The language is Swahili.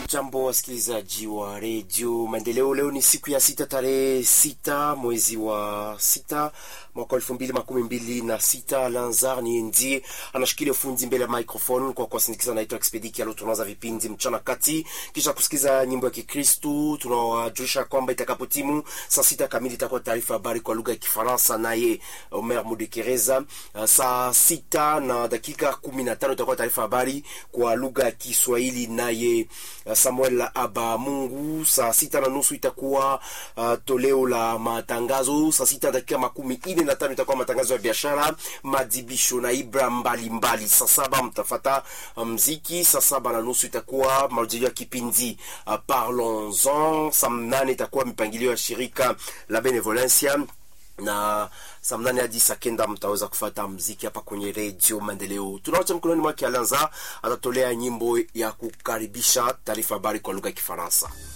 Jambo wasikilizaji wa redio Maendeleo, leo ni siku ya sita tarehe sita mwezi wa sita mwaka elfu mbili makumi mbili na sita. Lanzar ni ndiye anashikilia ufunzi mbele ya microphone kwa kuwasindikiza. Naitwa Expediki alo, tunaanza vipindi mchana kati, kisha kusikiza nyimbo ya Kikristu. Tunawajulisha kwamba itakapotimu saa sita kamili itakuwa taarifa habari kwa lugha ya Kifaransa naye Omer Mudekereza. Saa sita na dakika kumi na tano itakuwa taarifa habari kwa lugha ya Kiswahili naye Samuel Aba Mungu. Saa sita na nusu itakuwa uh, toleo la matangazo. Saa sita dakika makumi ine na tano itakuwa matangazo ya biashara, madibisho na ibra mbalimbali. Saa saba mtafata mziki. Saa saba na nusu itakuwa marujilio ya kipindi uh, Parlons-en. Saa mnane itakuwa mipangilio ya shirika la Benevolencia na saa mnane hadi saa kenda mtaweza kufata mziki hapa kwenye redio Maendeleo. Tunawacha mkononi mwake Alanza, atatolea nyimbo ya kukaribisha taarifa habari kwa lugha ya Kifaransa.